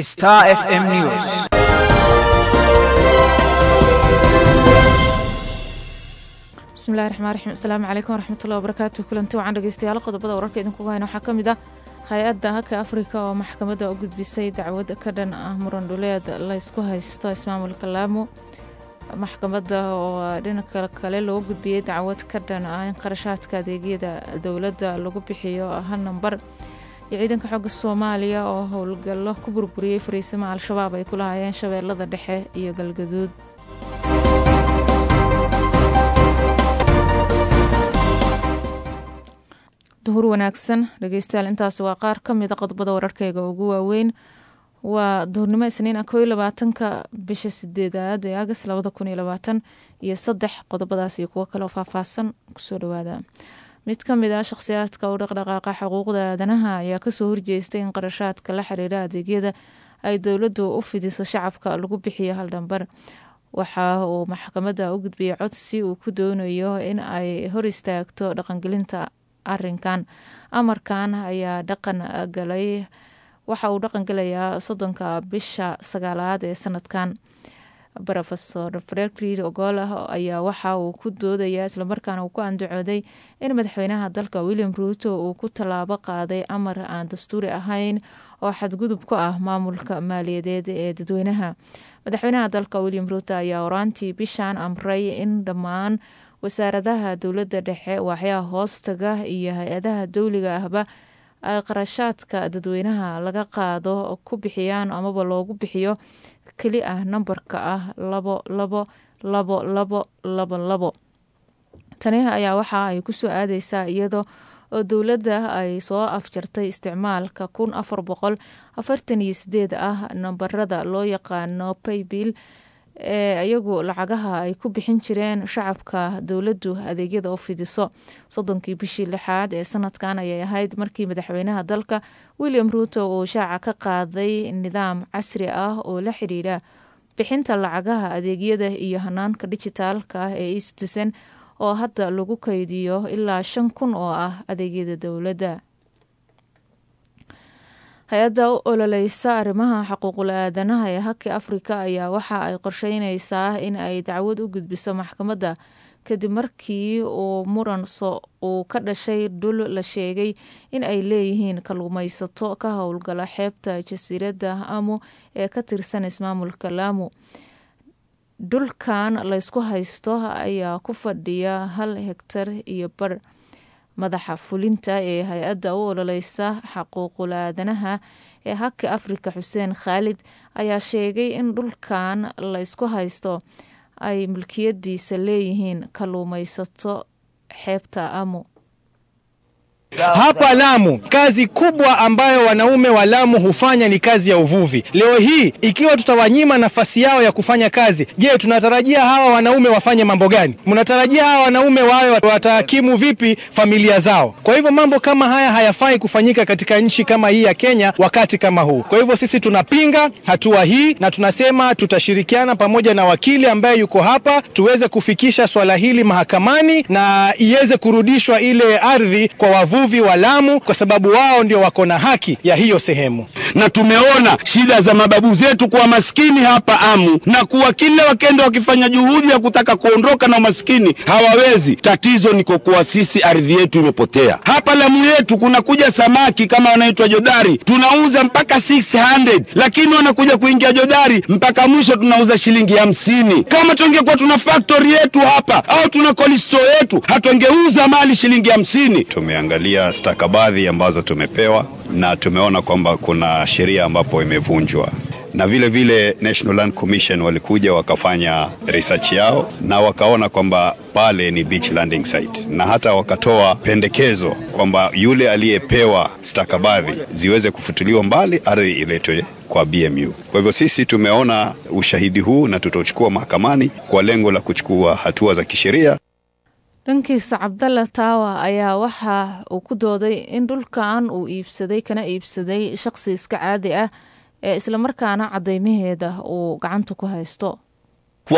Star FM News. bismillahi raxmaan raxiim asalaamu calaykum waraxmatullahi wabarakaatu kulanti wacan dhegeystayaal qodobada wararka idinkugu hayna waxaa ka mid ah hay-adda haka afrika oo maxkamadda u gudbisay dacwad ka dhan ah muran dhuleed laysku haysto ismaamulka laamo maxkamadda oo dhinaca kale loo gudbiyey dacwad ka dhan ah in qarashaadka adeegyada dowladda lagu bixiyo hal nambar iyo ciidanka xooga soomaaliya oo howlgallo ku burburiyey fariisimo al-shabaab ay ku lahaayeen shabeellada dhexe iyo galgaduud duhur wanaagsan dhegeystayaal intaasi waa qaar ka mida qodobada wararkeyga ugu waaweyn waa duhurnimo isniin ah koo labaatanka bisha sideedaad ee agas labada kun iyo labaatan iyo saddex qodobadaas iyo kuwo kaleoo faahfaahsan kusoo dhawaada mid ka mid ah shakhsiyaadka u dhaqdhaqaaqa xuquuqda aadanaha ayaa kasoo horjeestay in qarashaadka la xiriira adeegyada ay dowladdu u fidiso shacabka lagu bixiyo haldhambar waxa uu maxkamadda u gudbiyey codsi uu ku doonayo in ay hor istaagto dhaqangelinta arinkan amarkan ayaa dhaqan galay waxa uu dhaqan galayaa soddonka bisha sagaalaad ee sanadkan rofesor fredrid ogola ayaa waxa uu ku doodayaa islamarkaana uu ku andacooday in madaxweynaha dalka william ruuto uu ku tallaabo qaaday amar aan dastuuri ahayn oo xadgudub ku ah maamulka maaliyadeed ee dadweynaha madaxweynaha dalka william ruuto ayaa horaantii bishan amray in dhammaan wasaaradaha dowladda dhexe waaxyaha hoostaga iyo hay-adaha dowliga ahba ay qarashaadka dadweynaha laga qaado ku bixiyaan amaba loogu bixiyo keli ah nambarka ah labo labo labo labo labo labo tani ayaa waxa ay kusoo aadeysaa iyadoo oo dowladda ay soo afjartay isticmaalka kun afar boqol afartan iyo sideed ah nambarada loo yaqaano paybill ee iyagu lacagaha ay ku bixin jireen shacabka dowladdu adeegyada u fidiso soddonkii bishii lixaad ee sanadkan ayay ahayd markii madaxweynaha dalka william ruuto uu shaaca ka qaaday nidaam casri ah oo la xidhiidha bixinta lacagaha adeegyada iyo hanaanka dijitaalka ah ee eastisen oo hadda lagu kaydiyo ilaa shan kun oo ah adeegyada dowladda hay-adda u ololeysa arrimaha xuquuqul aadanaha ee haki afrika ayaa waxa ay qorsheyneysaa in ay dacwad u gudbiso maxkamadda kadib markii uu muran uu ka dhashay dhul la sheegay in ay leeyihiin kalluumeysato ka howlgala xeebta jasiiradda amu ee ka tirsan ismaamulka laamu dhulkan laysku haysto ayaa ku fadhiya hal hegtar iyo bar madaxa fulinta ee hay-adda u ololeysa xaquuqul aadanaha ee haki afrika xuseen khaalid ayaa sheegay in dhulkan laysku haysto ay mulkiyadiisa leeyihiin kalluumeysato xeebta amu Hapa Lamu kazi kubwa ambayo wanaume wa Lamu hufanya ni kazi ya uvuvi. Leo hii ikiwa tutawanyima nafasi yao ya kufanya kazi, je, tunatarajia hawa wanaume wafanye mambo gani? Mnatarajia hawa wanaume wawe watahakimu vipi familia zao? Kwa hivyo mambo kama haya hayafai kufanyika katika nchi kama hii ya Kenya wakati kama huu. Kwa hivyo sisi tunapinga hatua hii na tunasema tutashirikiana pamoja na wakili ambaye yuko hapa tuweze kufikisha swala hili mahakamani na iweze kurudishwa ile ardhi kwa wavuvi wavuvi wa Lamu kwa sababu wao ndio wako na haki ya hiyo sehemu. Na tumeona shida za mababu zetu kuwa maskini hapa Amu, na kuwa kila wakenda wakifanya juhudi ya kutaka kuondoka na umaskini hawawezi. Tatizo ni kwa kuwa sisi ardhi yetu imepotea. Hapa Lamu yetu kuna kuja samaki kama wanaitwa jodari, tunauza mpaka 600 lakini wanakuja kuingia jodari mpaka mwisho tunauza shilingi hamsini. Kama tungekuwa tuna factory yetu hapa au tuna cold store yetu, hatungeuza mali shilingi hamsini. Tumeangalia stakabadhi ambazo tumepewa na tumeona kwamba kuna sheria ambapo imevunjwa na vile vile National Land Commission walikuja wakafanya research yao na wakaona kwamba pale ni beach landing site, na hata wakatoa pendekezo kwamba yule aliyepewa stakabadhi ziweze kufutiliwa mbali, ardhi iletwe kwa BMU. Kwa hivyo sisi tumeona ushahidi huu na tutauchukua mahakamani kwa lengo la kuchukua hatua za kisheria. dhankiisa cabdalla taawa ayaa waxa uu ku dooday in dhulkan uu iibsaday kana iibsaday shaqsi iska caadi ah ee islamarkaana cadeymaheeda uu gacanta ku haysto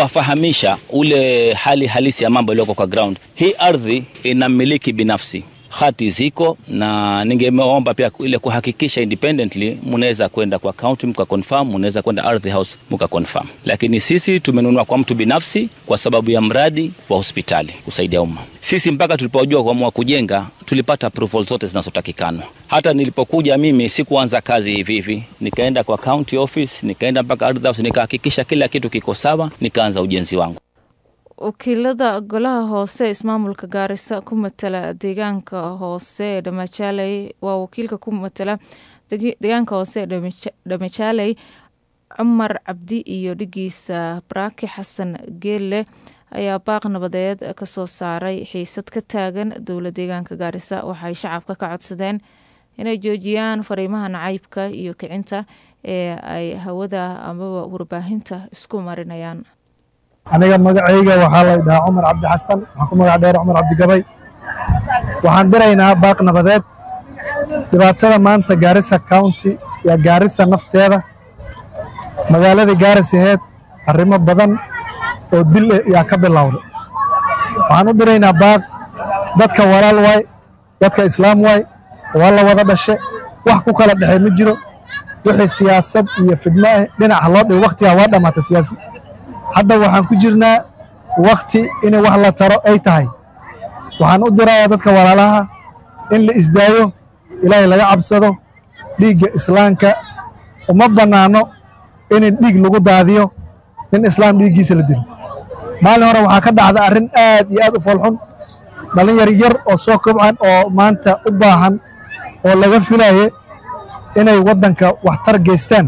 kuwafahamisha ule hali halisi ya mambo iliyoko kwa ground. Hii ardhi ina mmiliki binafsi hati ziko, na ningeomba pia ile kuhakikisha independently, mnaweza kwenda kwa county mka confirm, mnaweza kwenda ardhi house mka confirm. Lakini sisi tumenunua kwa mtu binafsi kwa sababu ya mradi wa hospitali kusaidia umma. Sisi mpaka tulipojua kuamua kujenga tulipata approval zote zinazotakikana. Hata nilipokuja mimi sikuanza kazi hivi hivi, nikaenda kwa county office, nikaenda mpaka ardhi house, nikahakikisha kila kitu kiko sawa, nikaanza ujenzi wangu. wakiilada golaha hoose ismaamulka gaarisa ku matala deegaanka hoose ee dhamajaaley waa wakiilka ku matala deegaanka hoose ee dhamajaaley cumar cabdi iyo dhigiisa baraaki xasan geelle ayaa baaq nabadeed kasoo saaray xiisad ka taagan dowla deegaanka gaarisa waxay shacabka ka codsadeen inay joojiyaan fariimaha nacaybka iyo kicinta ee ay hawada amaba warbaahinta isku marinayaan aniga magacayga waxaa la dhahaa cumar cabdi xasan waxaan ku magac dheer cumar cabdigabay waxaan diraynaa baaq nabadeed dhibaatada maanta gaarisa county iyo gaarisa nafteeda magaaladii gaaris aheed arrimo badan oo dil eh yaa ka bilowday waxaan u diraynaa baaq dadka walaal waay dadka islaam waay waa la wada dhashe wax ku kala dhexey ma jiro wixii siyaasad iyo fidmo ah dhinaca loo dhigo wakhtigaa waa dhammaatay siyaasi hadda waxaan ku jirnaa wakhti in wax la taro ay tahay waxaan u dirayaa dadka walaalaha in la isdaayo ilaahay laga cabsado dhiigga islaamka uma bannaano in dhiig lagu daadiyo nin islaam dhiiggiisa la dilo maalin hore waxaa ka dhacda arrin aad iyo aad u foolxun dhallinyar yar oo soo kobcan oo maanta u baahan oo laga filaye inay waddanka waxtar geystaan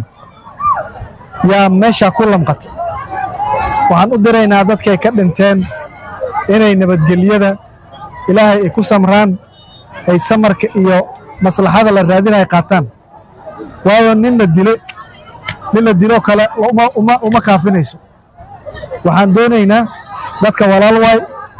yaa meeshaa ku lamqata waxaan u diraynaa dadkay ka dhinteen inay nabadgelyada ilaahay ay ku samraan ay samarka iyo maslaxada la raadinaya qaataan waayo nin la dile nin la diloo kale uma kaafinayso waxaan doonaynaa dadka walaal waay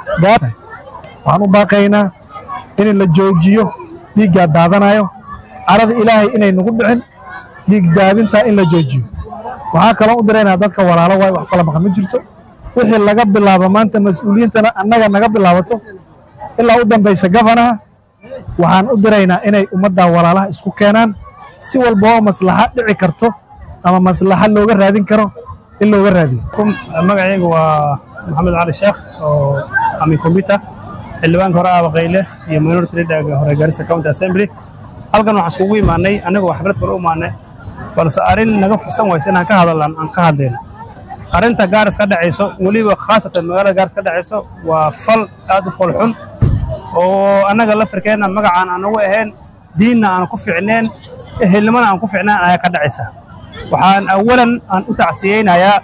waxaan u baaqaynaa in la joojiyo dhiiggaa daadanayo carada ilaahay inay nagu dhicin dhiig daadintaa in la joojiyo waxaa kaloo u diraynaa dadka walaalo waay wax kala maqan ma jirto wixii laga bilaabo maanta mas-uuliyiintana annaga naga bilaabato ilaa u dambaysa gafanaha waxaan u diraynaa inay ummadda walaalaha isku keenaan si walba oo maslaxa dhici karto ama maslaxa looga raadin karo in looga raadiyo magacaygu waa maxamed cali sheekh oo ami combyuter xildhibaanka hore aaba qayle iyo minority leaderga hore gaarisa county assembly halkan waxaan isugu imaanay annagoo xaflad kale u imaanay balse arrin naga fursan waysa inaan ka hadallan aan ka hadlayno arrinta gaaris ka dhacayso weliba khaasatan magaalada gaaris ka dhacayso waa fal aad u folxun oo annaga lafirkeenna magacaan aan ugu ahayn diinna aan ku ficneen ehelnimana aan ku ficneen ayaa ka dhacaysa waxaan awalan aan u tacsiyeynayaa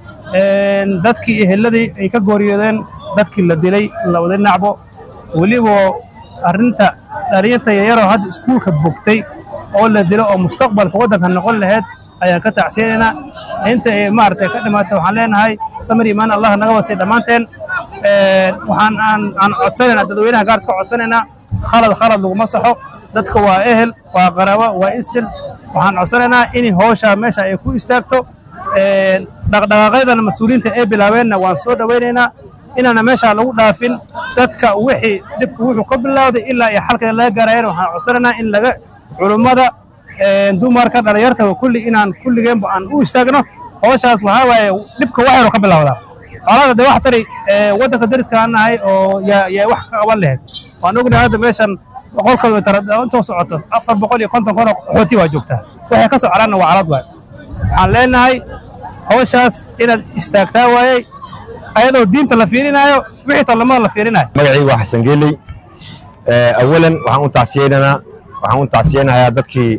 dadkii eheladii ay ka gooriyoodeen dadkii la dilay labada dhinacbo weliba arrinta dhalinyarta yaryaroo hadda iskuulka bogtay oo la dilo oo mustaqbalka waddanka noqon lahayd ayaan ka tacsiyanaynaa inta ay maaragtay ka dhimaatay waxaan leenahay samir imaan allah naga wasay dhammaanteen waxaan aan aan codsanaynaa dadweynaha gaaris ka codsanaynaa khalad khalad laguma saxo dadka waa ehel waa qaraabo waa isil waxaan codsanaynaa in howsha meesha ay ku istaagto dhaqdhaqaaqyadana mas-uuliyiinta ay bilaabeenna waan soo dhowaynaynaa inaana meesha lagu dhaafin dadka wixii dhibka wuxuu ka bilowday ilaa iyo xalkeeda laga gaarayana waxaan codsanaynaa in laga culummada dumarka dhalinyarta kulli inaan kulligeenba aan u istaagno howshaas waxaa waaye dhibka wax yaroo ka bilowdaa xoolaada dee wax tari waddanka dariska aan nahay oo yaa wax ka qaban lahayd waan ognahay hadda meeshan boqol kilomitar intoo socoto afar boqol iyo konton kun oo qaxooti waa joogtaa waxay ka soo caraanna waa calad waay waxaan leenahay howshaas inaad istaagtaa waayey ayadoo diinta la fiirinaayo wixii tollamada la fiirinayo magacaygu waa xasan geeley awalan waxaan u tacsiyeynaynaa waxaan u tacsiyeynayaa dadkii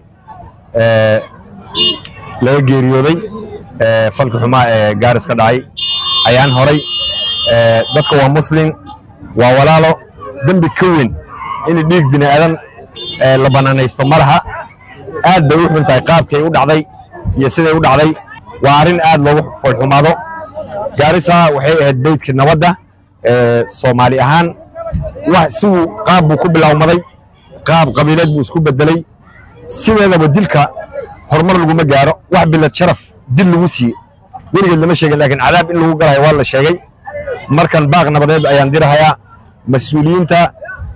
laga geeriyooday falka xumaa ee gaaris ka dhacay ayaan horay dadka waa muslim waa walaalo dembi ka weyn in dhiig bini aadan la bannaanaysto ma laha aad bay u xun tahay qaabkay u dhacday iyo siday u dhacday waa arrin aad loogu foolxumaado gaarisa waxay ahayd beydkii nabadda soomaali ahaan siwuu qaab buu ku bilowmaday qaab qabiileed buu isku beddelay sideedaba dilka horumar laguma gaaro wax bilad sharaf dil lagu siiye weligeed lama sheegin laakiin cadaab in lagu galayo waa la sheegay markan baaq nabadeed ayaan dirahayaa mas-uuliyiinta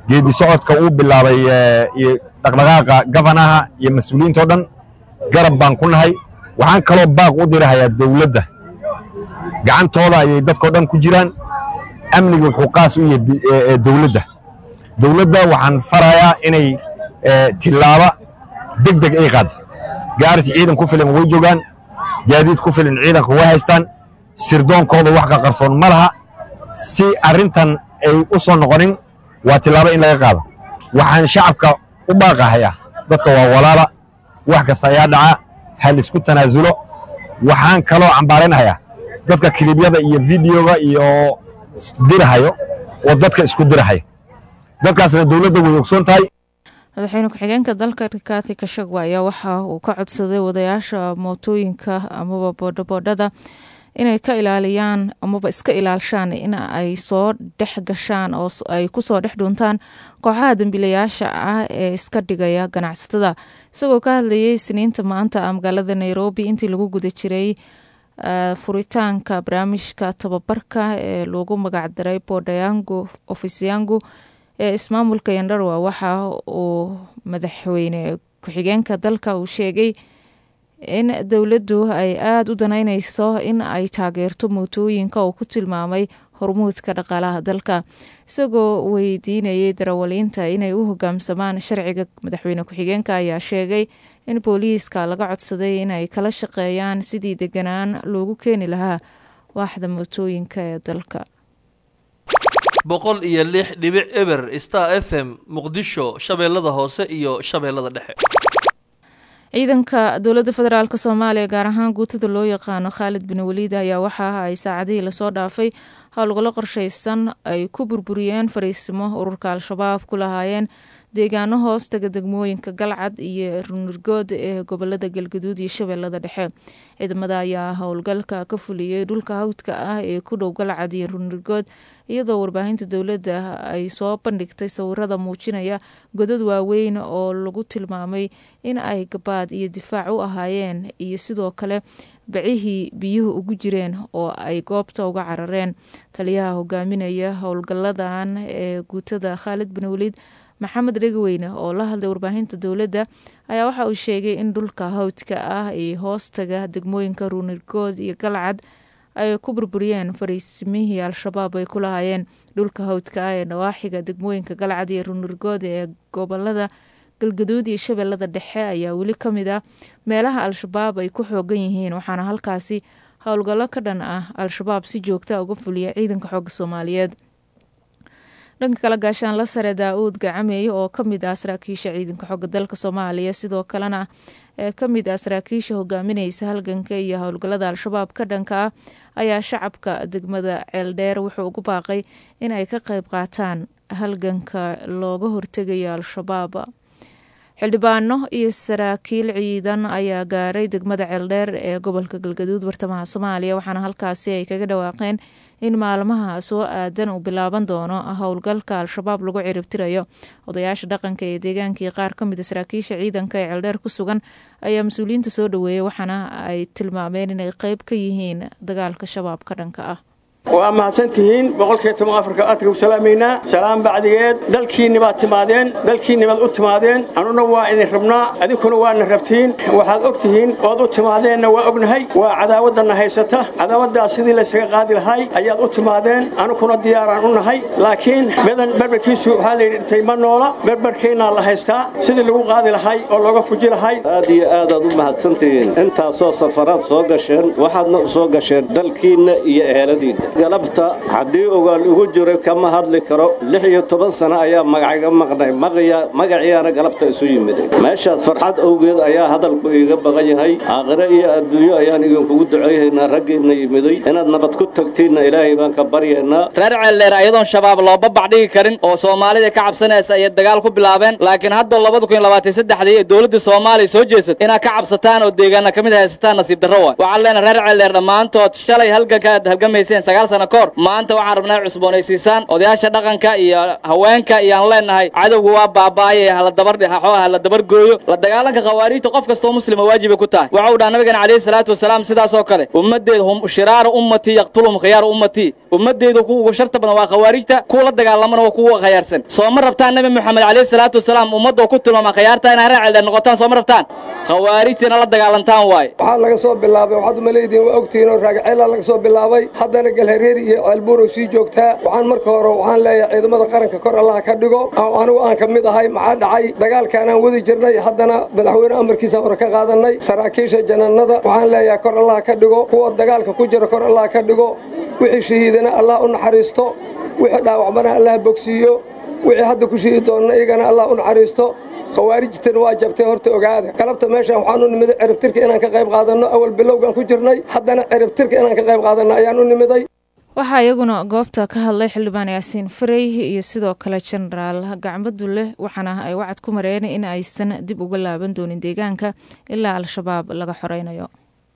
geedi socodka uu bilaabay iyo dhaqdhaqaaqa gafanaha iyo mas-uuliyiintao dhan garab baan ku nahay waxaan kaloo baaq u dirahayaa dowladda gacantooda ayay dadkao dhan ku jiraan amniga wuxuu qaas u yahay dowladda dowladda waxaan farayaa inay tillaaba deg deg ay qaado gaaris ciidan ku filan way joogaan gaadiid ku filan ciidanka way haystaan sirdoonkooda wax ka qarsoon ma laha si arrintan ay u soo noqonin waa tillaabo in laga qaado waxaan shacabka u baaqahayaa dadka waa walaala wax kasta ayaa dhaca hal isku tanaasulo waxaan kaloo cambaaraynahayaa dadka kilibyada iyo videoga iyo dirahayo oo dadka isku dirahaya dadkaasna dowladda way ogsoon tahay madaxweyne ku-xigeenka dalka rikathi kashagwa ayaa waxa uu ka codsaday wadayaasha mootooyinka amaba boodhaboodhada inay ka ilaaliyaan amaba iska ilaalishaan in ay soo dhex gashaan oo ay kusoo dhex dhuntaan kooxaha dembiilayaasha ah ee iska dhigaya ganacsatada isagoo ka hadlayay siniinta maanta ah magaalada nairobi intii lagu guda jiray furitaanka barnaamijka tababarka ee lagu magacdaray bodayangu ofisyangu ee ismaamulka yandharwa waxa uu madaxweyne ku-xigeenka dalka uu sheegay in dowladdu ay aada u danaynayso in ay taageerto mootooyinka oo ku tilmaamay hormuudka dhaqaalaha dalka isagoo weydiinayay darawaliinta inay u hogaamsamaan sharciga madaxweyne ku-xigeenka ayaa sheegay in booliiska laga codsaday inay kala shaqeeyaan sidii deganaan loogu keeni lahaa waaxda mootooyinka ee dalka boqol iyo lix dhibic eber star f m muqdisho shabeellada hoose iyo shabeellada dhexe ciidanka dowladda federaalk soomaaliya gaar ahaan guutada loo yaqaano khaalid bin waliid ayaa waxa ay saacadihii lasoo dhaafay howlgallo qorshaysan ay ku burburiyeen fariisimo ururka al-shabaab ku lahaayeen deegaano hoostaga degmooyinka galcad iyo runurgood ee gobolada galgaduud iyo shabeellada dhexe ciidamada ayaa howlgalka ka fuliyey dhulka hawdka ah ee ku dhow galcad iyo runurgood iyadoo warbaahinta dowladda ay soo bandhigtay sawirada muujinaya godad waaweyn oo lagu tilmaamay in ay gabaad iyo difaac u ahaayeen iyo sidoo kale bacihii biyuhu ugu jireen oo ay goobta uga carareen taliyaha hogaaminaya howlgaladan ee guutada khaalid bin waliid maxamed dhegaweyne oo la hadlay warbaahinta dowladda ayaa waxa uu sheegay in dhulka hawdka ah iyo hoostaga degmooyinka ruunirgood iyo galcad ay ku burburiyeen fariisimihii al-shabaab ay ku lahaayeen dhulka hawdka ah ee nawaaxiga degmooyinka galcad iyo ruunirgood ee gobolada galgaduud iyo shabeellada dhexe ayaa weli ka mid ah meelaha al-shabaab ay ku xoogan yihiin waxaana halkaasi howlgallo ka dhan ah al-shabaab si joogta uga fuliya ciidanka xooga soomaaliyeed dhanka kale gaashaan la sare daa-uud gacameeye oo ka mid ah saraakiisha ciidanka xooga dalka soomaaliya sidoo kalena ee ka mid ah saraakiisha hogaaminaysa halganka iyo howlgallada al-shabaab ka dhanka ah ayaa shacabka degmada ceeldheer wuxuu ugu baaqay in ay ka qayb qaataan halganka looga hortegayo al-shabaab xildhibaano iyo saraakiil ciidan ayaa gaaray degmada ceeldheer ee gobolka galgaduud bartamaha soomaaliya waxaana halkaasi ay kaga dhawaaqeen in maalmaha soo aadan uu bilaaban doono howlgalka al-shabaab lagu ciribtirayo odayaasha dhaqanka ee deegaankii qaar ka mida saraakiisha ciidanka ee ceeldheer ku sugan ayaa mas-uuliyiinta soo dhaweeyay waxaana ay tilmaameen inay qeyb ka yihiin dagaalka shabaab ka dhanka ah waa mahadsantihiin boqolkiiba toban afarka aadka u salaamaynaa salaam bacdigeed dalkiinni baad timaadeen dalkiinni baad u timaadeen annuna waa idin rabnaa adinkuna waadna rabtiin waxaad og tihiin ood u timaadeenna waa ognahay waa cadaawaddanna haysata cadaawaddaas sidii laysaga qaadi lahay ayaad u timaadeen anukuna diyaaraan u nahay laakiin medan berberkiisu waxaa layidhi dhintay ma noola berberkeennaa la haystaa sidii lagu qaadi lahay oo looga fuji lahay aad iyo aadaad u mahadsantihiin intaasoo safaraad soo gasheen waxaadna u soo gasheen dalkiinna iyo eheladiinna galabta haddii ogaal ugu jiray kama hadli karo lix iyo toban sano ayaa magacga maqnay magaciyaana galabta isu yimiday meeshaas farxad awgeed ayaa hadalku iiga baqan yahay aakhire iyo adduunyo ayaan idinkugu ducayhaynaa raggiinna yimiday inaad nabad ku tagtiinna ilaahay baan ka baryaynaa reer ceeldheer ayadoon shabaab loo babac dhigi karin oo soomaalida ka cabsanaysa ayay dagaal ku bilaabeen laakiin hadda labada kun iyo labaatan saddexdii ee dowladda soomaaliya soo jeesat inaad ka cabsataan oo deegaana ka mid haysataan nasiib darro waay waxaan leenahay reer ceeldheer dhammaantood shalay halganka aad halgamayseen sagaal sano ka hor maanta waxaan rabnaa in cusboonaysiisaan odayaasha dhaqanka iyo haweenka iyo aan leenahay cadowga waa baaba'ay hala dabar xooga hala dabar gooyo la dagaalanka khawaariijta qof kastoo muslima waajibay ku tahay waxa uu dhaha nabigeena calayhi salaatu wasalaam sidaas oo kale ummaddeeda hum shiraaru ummatii yaqtuluhum khiyaaru ummatii ummaddeedu kuwa ugu sharta badan waa khawaarijta kuwa la dagaalamana waa kuwa khayaarsan soo ma rabtaan nabi moxamed calayhi salaatu wasalaam ummadda oo ku tilmaama khayaarta inay raacilda noqotaan soo ma rabtaan khawaarijtina la dagaalantaan waaye waxaa laga soo bilaabay waxaad umaleediin waa ogtihiin oo raagaceela laga soo bilaabay haddana galhareeri iyo ceelbuurow sii joogtaa waxaan marka hore waxaan leeyahay ciidamada qaranka kor allah ka dhigo oo anigu aan ka mid ahay maxaa dhacay dagaalkaan aan wadi jirnay haddana madaxweyne amarkiisa hore ka qaadanay saraakiisha janannada waxaan leeyahay kor allah ka dhigo kuwa dagaalka ku jira kor allah ka dhigo wixii shahiidana allah u naxariisto wixii dhaawacmana allah bogsiiyo wixii hadda ku shiidi doonna iyagana allah u naxariisto khawaarijtana waa jabtay horta ogaada galabta meeshaan waxaan u nimiday ciribtirka inaan ka qayb qaadanno awal bilowgaan ku jirnay haddana ciribtirka inaan ka qayb qaadanno ayaan u nimiday waxaa iyaguna goobta ka hadlay xildhibaan yaasiin farey iyo sidoo kale jenaraal gacmadu leh waxaana ay wacad ku mareen in aysan dib uga laaban doonin deegaanka ilaa al-shabaab laga xoreynayo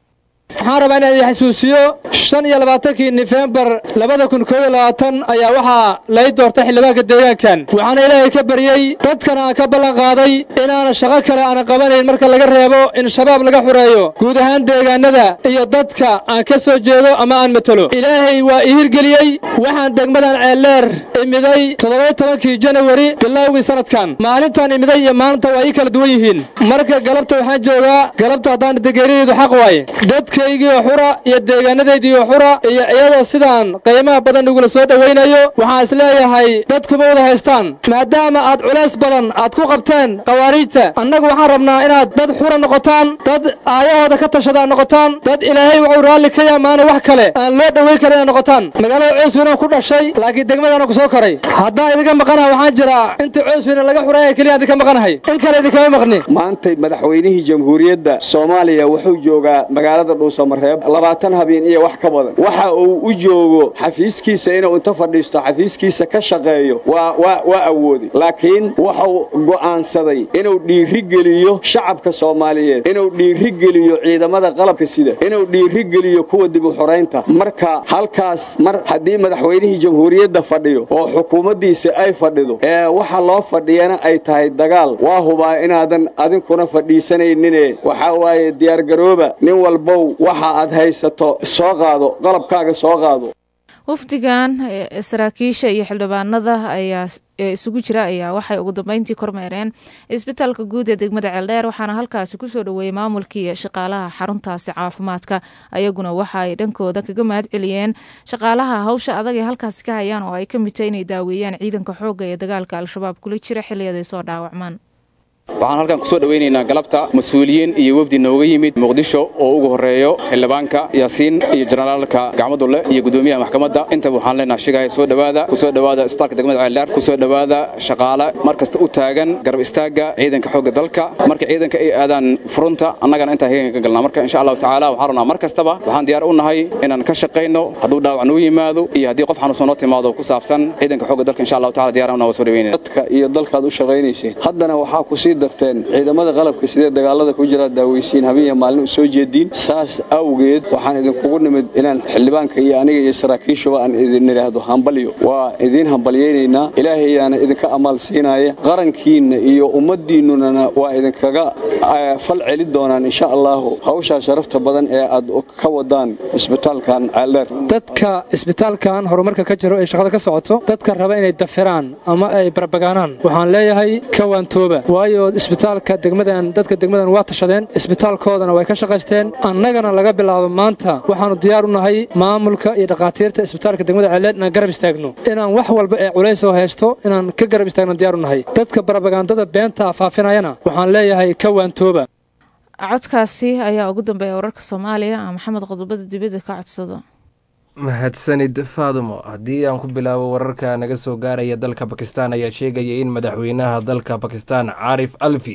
waxaan rabaa inaan idin xasuusiyo shan iyo labaatankii nofembar labada kun koob iyo labaatan ayaa waxaa lay doortay xildhibaanka deegaankan waxaana ilaahay ka baryey dadkana aan ka ballan qaaday inaana shaqo kale aanan qabanayn marka laga reebo in shabaab laga xureeyo guud ahaan deegaanada iyo dadka aan ka soo jeedo ama aan matelo ilaahay waa ii hirgeliyey waxaan degmadan ceelleer imiday toddoba tobankii janawari bilowgii sanadkan maalintaan imiday iyo maalinta waa ii kala duwan yihiin marka galabta waxaan joogaa galabta haddaan degeeradeedu xaq waaye dadkaygiioo xura iyo deegaanadaydiioo xura iyo iyadoo sidaan qiimaha badan igula soo dhowaynayo waxaan isleeyahay dadkuma wada haystaan maadaama aad culays badan aad ku qabteen khawaariijta annagu waxaan rabnaa inaad dad xura noqotaan dad aayahooda ka tashadaan noqotaan dad ilaahay wuxuu raalli ka yaamaana wax kale aan loo dhowayn karin inaad noqotaan magaalada coosweyne ku dhashay laakiin degmadana ku soo koray haddaan idinka maqanaha waxaan jiraa inta coosweyne laga xuraaya keliya idinka maqanahay in kale idinkama maqni maantay madaxweynihii jamhuuriyadda soomaaliya wuxuu joogaa magaalada dhuusamareeb labaatan habeen iyo wax ka badan waxa uu u joogo xafiiskiisa inuu inta fadhiisto xafiiskiisa ka shaqeeyo waa waa waa awoodi laakiin wuxuu go'aansaday inuu dhiirigeliyo shacabka soomaaliyeed inuu dhiirigeliyo ciidamada qalabka sida inuu dhiirigeliyo kuwa dib u xoraynta marka halkaas mar haddii madaxweynihii jamhuuriyadda fadhiyo oo xukuumaddiisa ay fadhido ee waxa loo fadhiyana ay tahay dagaal waa hubaa inaadan adinkuna fadhiisanaynine waxaa waaye diyaargarooba nin walbow waxa aad haysato soo qaado qalabkaaga soo qaado wafdigan saraakiisha iyo xildhibaanada ayaa ee isugu jira ayaa waxay ugu dambeyntii kormeereen isbitaalka guud ee degmada ceeldheer waxaana halkaasi kusoo dhoweeyey maamulkii shaqaalaha xaruntaasi caafimaadka ayaguna waxa ay dhankooda kaga mahad celiyeen shaqaalaha hawsha adag ee halkaasi ka hayaan oo ay ka mid tahay inay daaweeyaan ciidanka xoogga ee dagaalka al-shabaab kula jira xiliyaday soo dhaawacmaan waxaan halkan kusoo dhowaynaynaa galabta mas-uuliyiin iyo wefdi nooga yimid muqdisho oo ugu horreeyo xildhibaanka yaasiin iyo jenaraalka gacmadulle iyo guddoomiyaha maxkamadda intaba waxaan leenaha shigaya soo dhowaada kusoo dhowaada isbitaalka degmada ceeldheer kusoo dhowaada shaqaale mar kasta u taagan garab istaagga ciidanka xoogga dalka marka ciidanka ay aadaan furunta annagana intaa heegan ka galnaa marka insha allahu tacaala waxaan rabnaa mar kastaba waxaan diyaar u nahay inaan ka shaqayno hadduu dhaawac noo yimaado iyo haddii qof xanuunsan noo timaado ku saabsan ciidanka xoogga dalka insha allahu taala diyar waa soo dhaweynayna dadka iyo dalkaad u shaqaynayseen haddana waxaa ku sii darteen ciidamada qalabka sidee dagaalada ku jira daaweysiin habeen maalin u soo jeediin saas awgeed waxaan idinkugu nimid inaan xildhibaanka iyo aniga iyo saraakiishuba aan idin idhaahdo hambalyo waa idiin hambalyaynaynaa ilaahayaana idinka amaal siinaya qarankiinna iyo ummaddiinnuna waa idinkaga fal celi doonaan insha allahu hawshaa sharafta badan ee aad ka wadaan isbitaalkan ceeldheer dadka isbitaalkan horumarka ka jiro ee shaqada ka socoto dadka raba inay dafiraan ama ay barbagaanaan waxaan leeyahay kawaantooba waayo isbitaalka degmadan dadka degmadan waa tashadeen isbitaalkoodana way ka shaqaysteen annagana laga bilaabo maanta waxaannu diyaar u nahay maamulka iyo dhakhaatiirta isbitaalka degmada ceeldheer inaan garab istaagno inaan wax walba ee culaysoo haysto inaan ka garab istaagno diyaar u nahay dadka barbagaandada beenta faafinayana waxaan leeyahay kawaantooba codkaasi ayaa ugu dambeeya wararka soomaaliya maxamed qodobada dibadda ka codsado mahadsanid faadumo haddii aan ku bilaabo wararka naga soo gaaraya dalka bakistan ayaa sheegaya in madaxweynaha dalka bakistan caarif alfi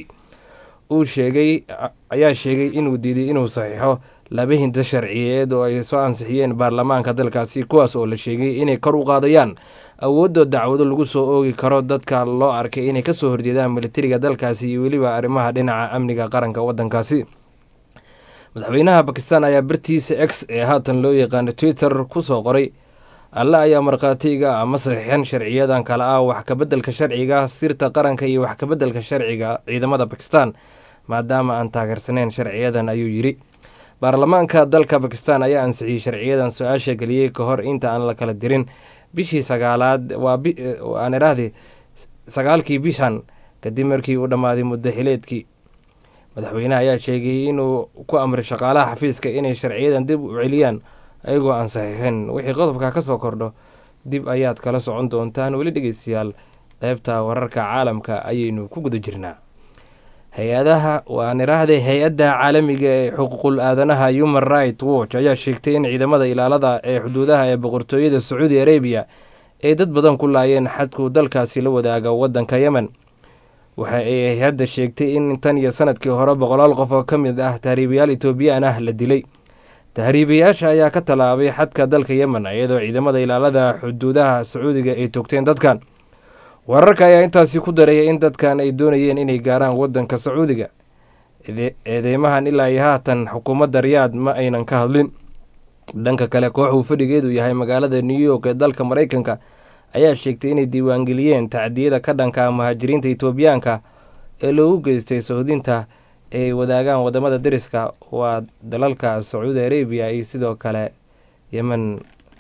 uu sheegay ayaa sheegay inuu diiday inuu saxiixo laba hinta sharciyeed oo ay soo ansixiyeen baarlamaanka dalkaasi kuwaas oo la sheegay inay kor u qaadayaan awoodda dacwado lagu soo oogi karo dadka loo arkay inay kasoo horjeedaan militariga dalkaasi iyo weliba arrimaha dhinaca amniga qaranka waddankaasi madaxweynaha bakistan ayaa bartiisa x ee haatan loo yaqaano twitter kusoo qoray alle ayaa markhaatiga ama saxiixan sharciyadan kale ah wax kabeddelka sharciga sirta qaranka iyo wax kabeddelka sharciga ciidamada bakistan maadaama aan taageersaneyn sharciyadan ayuu yidhi baarlamaanka dalka bakistan ayaa ansixiyey sharciyadan su-aasha geliyey ka hor inta aan la kala dirin bishii sagaalaad waa aan iraahdi sagaalkii bishan kadib markii uu dhammaaday muddo xileedkii madaxweynaha ayaa sheegay inuu ku amray shaqaalaha xafiiska inay sharciyadan dib u celiyaan ayagoo aan saxiixin wixii qodobka ka soo kordho dib ayaad kala socon doontaan weli dhegeystayaal qeybta wararka caalamka ayaynu ku guda jirnaa hay-adaha waan iraahday hay-adda caalamiga ee xuquuqul aadanaha human right watch ayaa sheegtay in ciidamada ilaalada ee xuduudaha ee boqortooyada sacuudi arabiya ay dad badan ku laayeen xadkuu dalkaasi la wadaaga wadanka yemen waxa ay hay-adda sheegtay in tan iyo sanadkii hore boqolaal qof oo ka mid ah tahriibayaal etoobiyaan ah la dilay tahriibayaasha ayaa ka tallaabay xadka dalka yemen iyadoo ciidamada ilaalada xuduudaha sacuudiga ay toogteen dadkan wararka ayaa intaasi ku daraya in dadkan ay doonayeen inay gaaraan wadanka sacuudiga eedeymahan ilaa iyo haatan xukuumadda riyaad ma aynan ka hadlin dhanka kale kooxuu fadhigeedu yahay magaalada new york ee dalka maraykanka ayaa sheegtay inay diiwaangeliyeen tacdiyada ka dhanka muhaajiriinta etoobiyaanka ee loogu geystay sohdinta ay wadaagaan wadamada deriska waa dalalka sacuudi arabiya iyo sidoo kale yemen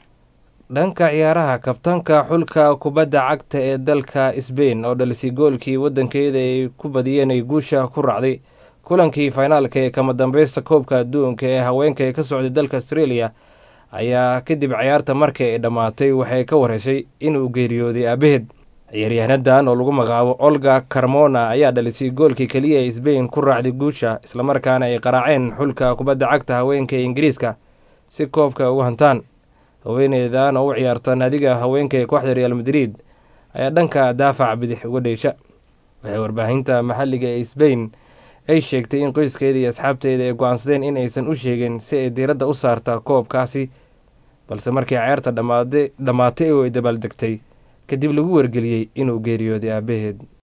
dhanka ciyaaraha kabtanka xulka kubadda cagta ee dalka sbain oo dhalisay goolkii wadankeeda ay ku badiyeen ay guusha ku raacday kulankii finaalka ee kama dambeysta koobka adduunka ee haweenka ee ka socday dalka australia ayaa kadib ciyaarta markii ay dhammaatay waxay ka wareysay inuu geeriyooday aabaheed ciyaaryahaanadan oo lagu magacaabo olga carmona ayaa dhalisay goolkii keliya ee sbain ku raacday guusha islamarkaana ay qaraaceen xulka kubadda cagta haweenka ee ingiriiska si koobka ugu hantaan haweeneydan oo u ciyaarta naadiga haweenka ee kooxda real madrid ayaa dhanka daafac bidix uga dheysha waxay warbaahinta maxalliga ee sbain ay sheegtay in qoyskeeda iyo asxaabteeda ay go-aansadeen in aysan u sheegin si ay diiradda u saarta koobkaasi balse markii ceerta dhammaatay oo ay dabaaldegtay kadib lagu wargeliyey inuu geeriyooday aabaheed